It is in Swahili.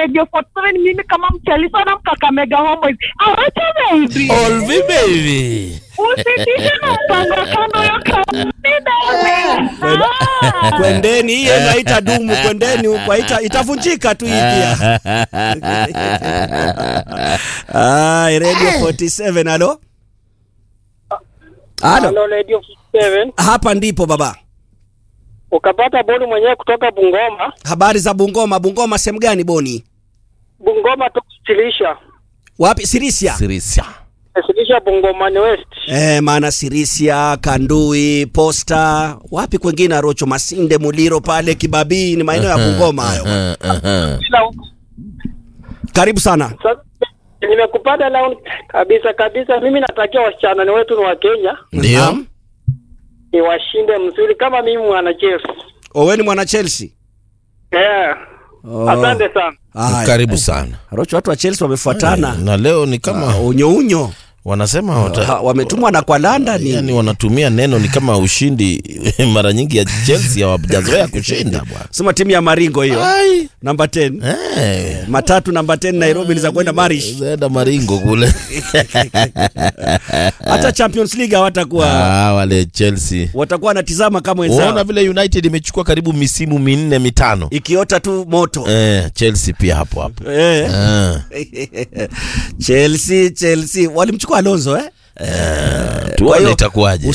Radio 47 mimi kama mchalisa na mkakamega homeboys. Awacha baby. Olvi baby. Usitishe na mpango kando ya kawaida. Ah. Kwendeni, hiyo inaita dumu. Kwendeni huko, haita- itavunjika tu hii pia. Ai, Radio 47, halo halo, Halo Radio 7 hapa ndipo baba. ukapata bodi mwenyewe kutoka Bungoma. Habari za Bungoma? Bungoma sehemu gani Boni? Bungoma tukusilisha Wapi? Sirisia? Sirisia. silisha Bungoma ni West. Eh, maana Sirisia, Kandui, Posta, wapi kwengine, Arocho, Masinde, Muliro pale Kibabii, ni maeneo ya Bungoma hayo. Eh, eh, eh. Kila huko. Karibu sana. Sasa nimekupata leo kabisa kabisa. Mimi natakia wasichana ni wetu ni wa Kenya Ndio. Naam. ni washinde mzuri kama mimi mwana Chelsea. Owe ni mwana Chelsea. Eh. Oh. Asante sana. Haya. Karibu sana. Arocho, watu wa Chelsea wamefuatana. Na leo ni kama unyo unyo wanasema wata, Ha, wametumwa na kwa London yani wanatumia neno ni kama ushindi mara nyingi ya Chelsea hawajazoea kushinda bwana. sema timu ya Maringo hiyo Ai. namba 10 Eh. matatu namba 10 Nairobi ni za kwenda Marish Zaenda Maringo kule. hata Champions League hawatakuwa Ah, wale Chelsea. watakuwa wanatizama kama Unaona wenzao vile United imechukua karibu misimu minne mitano. ikiota tu moto Eh, Chelsea pia hapo hapo. eh. Eh. Chelsea Chelsea walimchukua Alonso eh Tuone hiyo, itakuwaje.